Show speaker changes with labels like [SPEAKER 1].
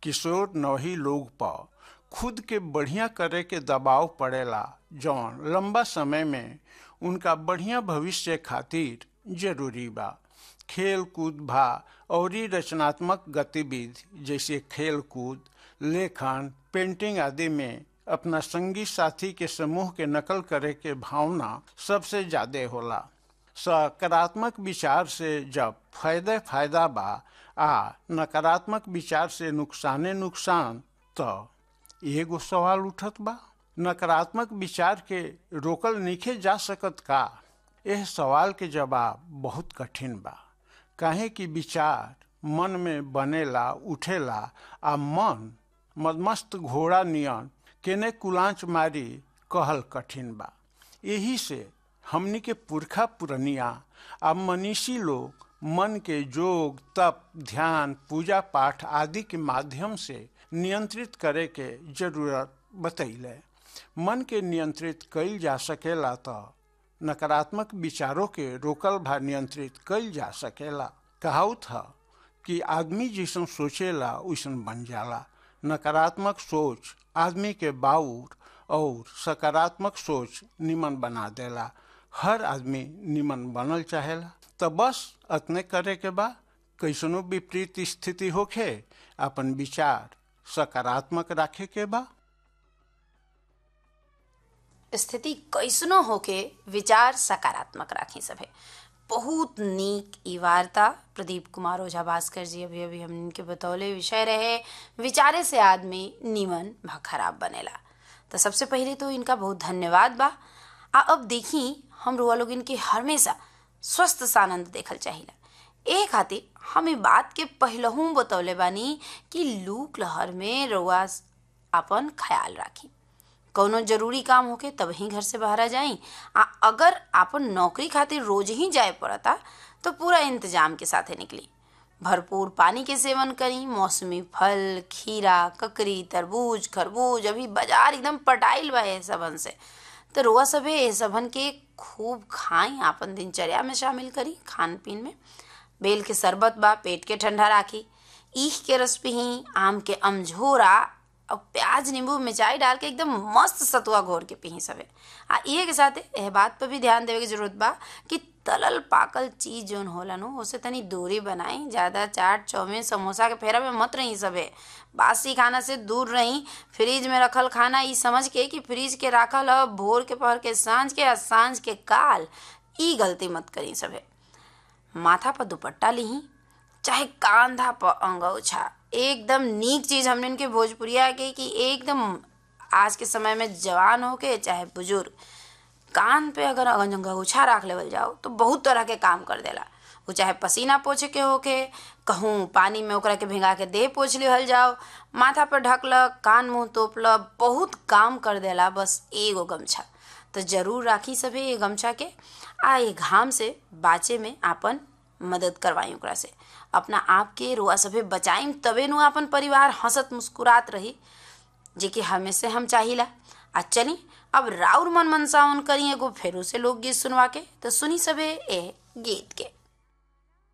[SPEAKER 1] किशोर नवही लोग पर खुद के बढ़िया करे के दबाव पड़ेला जौन लंबा समय में उनका बढ़िया भविष्य खातिर जरूरी बा खेल कूद भा और रचनात्मक गतिविधि जैसे खेल कूद लेखन पेंटिंग आदि में अपना संगी साथी के समूह के नकल करे के भावना सबसे ज्यादा होला सकारात्मक विचार से जब फायदे फायदा बा आ नकारात्मक विचार से नुकसाने नुकसान तो एगो सवाल उठत बा नकारात्मक विचार के रोकल नीखे जा सकत का यह सवाल के जवाब बहुत कठिन बा काहे कि विचार मन में बनेला उठेला आ मन मदमस्त घोड़ा नियन केने कुलांच मारी कहल कठिन बा यही से हमनी के पुरखा पुरनिया आ मनीषी लोग मन के जोग तप ध्यान पूजा पाठ आदि के माध्यम से नियंत्रित करे के जरूरत बतैले मन के नियंत्रित कईल जा सकेला तो नकारात्मक विचारों के रोकल भा नियंत्रित कईल जा सकेला कहावत है कि आदमी जैसन सोचेला वैसन बन जाला नकारात्मक सोच आदमी के बाउर और सकारात्मक सोच निमन बना देला हर आदमी निमन बनल चाहेला तो बस अतने करे के बा कैसनो विपरीत स्थिति होखे अपन विचार सकारात्मक राखे के बा
[SPEAKER 2] स्थिति कैसनो होके विचार सकारात्मक राखी सभे बहुत नीक ई वार्ता प्रदीप कुमार ओझा भास्कर जी अभी अभी हमके बतौले विषय रहे विचारे से आदमी नीमन भ खराब बनेला तो सबसे पहले तो इनका बहुत धन्यवाद बा आ अब देखी हम रुआ लोग इनके हमेशा स्वस्थ सानंद देखल चाहिला ए खातिर हम ई बात के पहलहू बतौले बानी कि लूक लहर में रुआ अपन ख्याल राखी कौनो जरूरी काम होके तब ही घर से बाहर आ जाई आ अगर आपन नौकरी खातिर रोज ही जाए पड़ता तो पूरा इंतजाम के साथे निकली भरपूर पानी के सेवन करी मौसमी फल खीरा ककरी तरबूज खरबूज अभी बाजार एकदम पटाइल बा ए सबन से तो रोआ सभे ए सबन के खूब खाई आपन दिनचर्या में शामिल करी खान पीन में बेल के शरबत बा पेट के ठंडा राखी ईख के रस पिही आम के अमझोरा और प्याज नींबू मिर्चाई डाल के एकदम मस्त सतुआ घोर के पी सवे आ इहे के साथ एह बात पर भी ध्यान देवे के जरूरत बा कि तलल पाकल चीज जोन होला नो उसे तनी दूरी बनाई ज़्यादा चाट चाउमीन समोसा के फेरा में मत रही सबे बासी खाना से दूर रही फ्रिज में रखल खाना ई समझ के कि फ्रिज के राखल ह भोर के पहर के सांझ के आ सांझ के काल ई गलती मत करी सबे माथा पर दुपट्टा लिही चाहे कांधा पर अंगौछा एकदम नीक चीज हमने इनके भोजपुरिया के कि एकदम आज के समय में जवान हो के चाहे बुजुर्ग कान पे अगर अंगौछा रख लेवल जाओ तो बहुत तरह के काम कर देला वो चाहे पसीना पोछे के होके कहूँ पानी में ओकरा के भिंगा के देह पोछ लिहल जाओ माथा पर ढकल कान मुंह तोपल बहुत काम कर देला बस एगो गमछा तो जरूर राखी सभी ये गमछा के आ ये घाम से बाचे में आपन मदद करवाई ओकरा से अपना आप के रुआ सभे बचाई तबे नु अपन परिवार हंसत मुस्कुरात रही जे कि हमें से हम चाहिला आ चली अब राउर मन मनसावन करी एगो फेरू से लोकगीत सुनवा के तो सुनी सभे ए गीत के